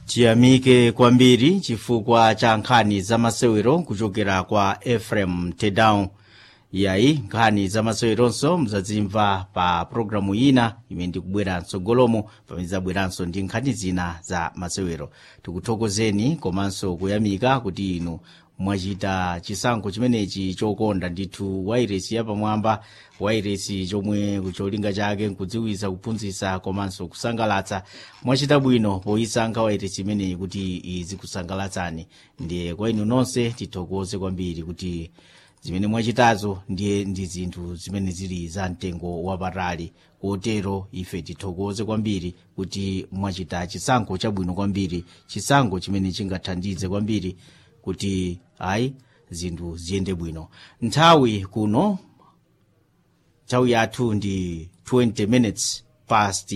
tiyamike kwambiri chifukwa cha nkhani zamasewero kuchokera kwa efrem tedown yayi nkhani zamaseweronso muzadzimva pa programu ina imene ndikubwera mtsogolomo pamene zabweranso ndi nkhani zina za masewero tikuthokozeni komanso kuyamika kuti inu mwachita chisankho chimenechi chokonda ndithu wairesi yapamwamba wairesi chomwe cholinga chake nkudziwitsa kuphunzitsa komanso kusangalatsa mwachita bwino poyisankha wairesi imeneyi kuti izikusangalatsa ndiye kwa inu nonse tithokoze kwambiri kuti zimene mwachitazo ndiye ndi zinthu zimene zili za mtengo wapatali kotero ife tithokoze kwambiri kuti mwachita chisankho chabwino kwambiri chisankho chimene chingathandize kwambiri kuti ayi zinthu ziyende bwino nthawi kuno nthawi yathu ndi 20 minutes past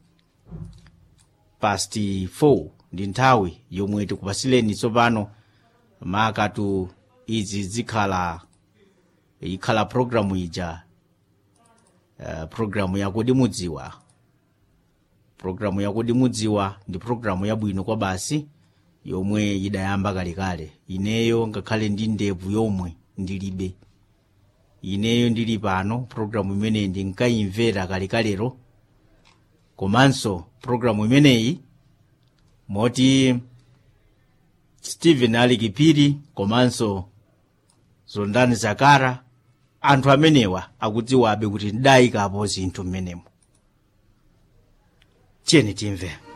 past 4 ndi nthawi yomwe tikupasileni tsopano makatu izi zikhala ikhala programu ija uh, programu yakudi mudziwa programu yakudi mudziwa ndi programu yabwino kwa basi yomwe idayamba kalekale ineyo ngakhale ndi ndevu yomwe ndilibe ineyo ndili pano programu imeneyi ndinkayimvera kalekalero komanso programu imeneyi moti stephen ali kipiri komanso zondani zakara anthu amenewa akudziwabe kuti ndidayikapo zinthu mmenemo tiyeni timve